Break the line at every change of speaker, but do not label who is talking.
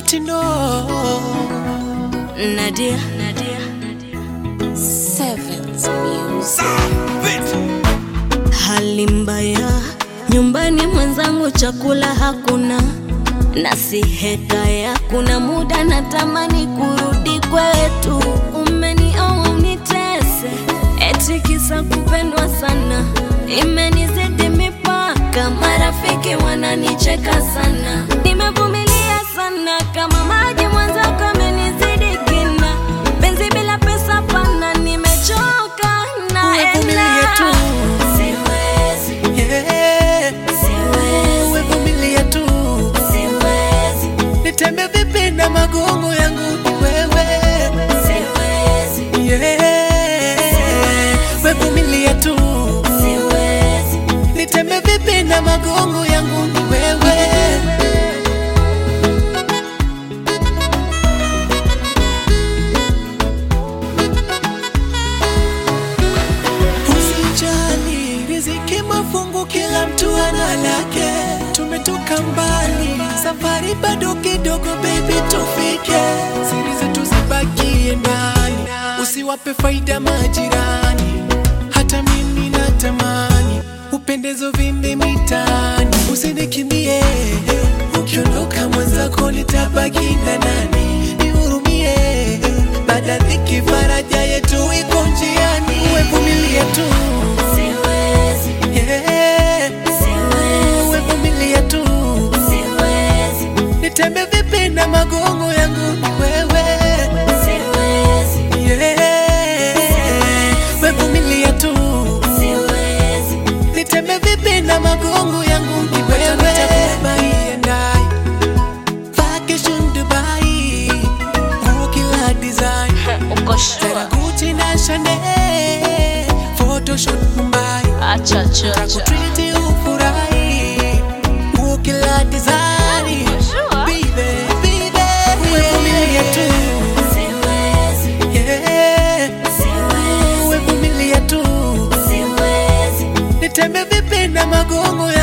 Ati no
Nadia, Nadia,
Sevens Music.
hali mbaya nyumbani, mwenzangu, chakula hakuna na si hekaya. Kuna muda natamani kurudi kwetu, umenioa unitese, eti kisa kupendwa sana, imenizidi mipaka, marafiki wananicheka sana, nimevumilia sana kama maji, mwenzako amenizidi kina, penzi bila pesa pana, nimechoka
Umevumilia
naenda
tu.
Siwezi,
yeah.
siwezi,
Umevumilia tu
siwezi,
nitembe vipi na magongo yangu ni wewe
siwezi,
yeah. Wevumilia tu
siwezi.
nitembe vipi na magongo yangu ni wewe Usijali, riziki mafungu, kila mtu ana lake. Tumetoka mbali, safari bado kidogo, baby, tufike. Siri zetu zibakie ndani, usiwape faida majirani. Hata mimi natamani upendezo vimbe mitaani, usinikimbie. Ukiondoka mwenzako nitabaki na nani? Nihurumie, baada dhiki faraja yetu iko njiani. Wevumilie tu
Siwezi,
yeah.
siwezi,
Wevumilie tu
siwezi,
nitembe vipi na magongo yangu ni wewe
siwezi,
yeah. Wevumilie tu
siwezi,
nitembe vipi na magongo yangu ni wewe Dubai and I Vacation Dubai Nguo kila design
uko
Tena
sure?
Gucci na Chanel Photoshoot Mumbai
Acha, acha, acha.
Takutriti ufurahi Nguo kila design
Sure?
Baby, baby Wevumilie tu
Siwezi,
Yeah
siwezi,
Wevumilie tu
siwezi,
Nitembe vipi na magongo ya